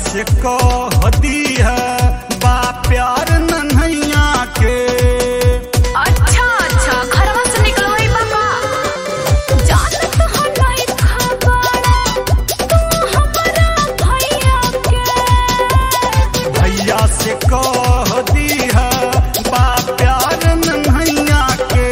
से कह दी है बा प्यार नन्हैया के अच्छा अच्छा घरवा से निकलवाई बाबा जानत हो नहीं खबर तू हमारा भैया के भैया से कह दी है बा प्यार नन्हैया के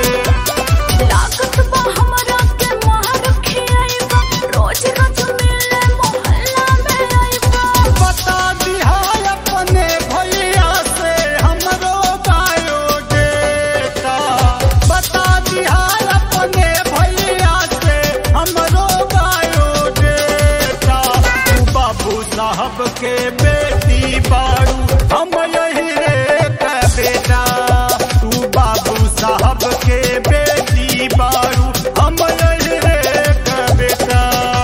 लागत बा हमरा के मार खियाइबा रोज रोज मिले मोहल्ला में आइबा बता दिहा अपने भैया से हमरो बायोडेटा बता दिहा अपने भैया से हमरो बायोडेटा तू बाबू साहब के बेटी बारू हम यही रे का बेटा तू बाबू साहब के बेटी बारू हम यही रे का बेटा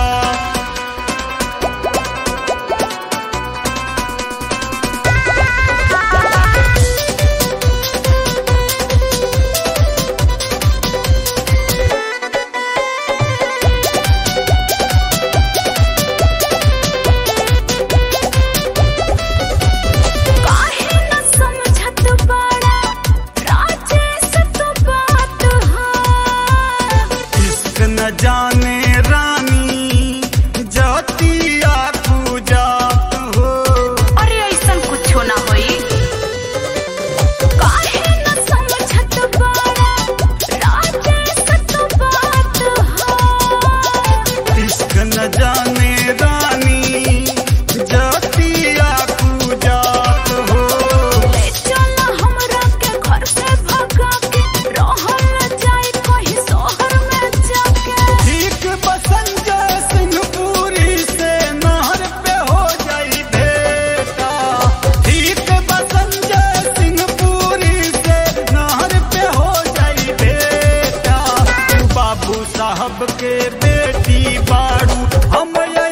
काहे न समझत बाड़ा राजेश तो बात है इश्क न जाने रानी जातिया पूजात हो अरे ऐसन कुछो ना होई काहे न समझत बाड़ा राजेश तो बात है इश्क न जाने रानी जातिया पूजात हो ले चला हमरा के घर से भगा के रहल जाए कहीं शहर में जाके ठीक बसंजय सिंहपुरी से नहर पे हो जाई बेटा ठीक बसंजय सिंहपुरी से नहर पे हो जाई बेटा तू बाबू साहब के बेटी बारू हम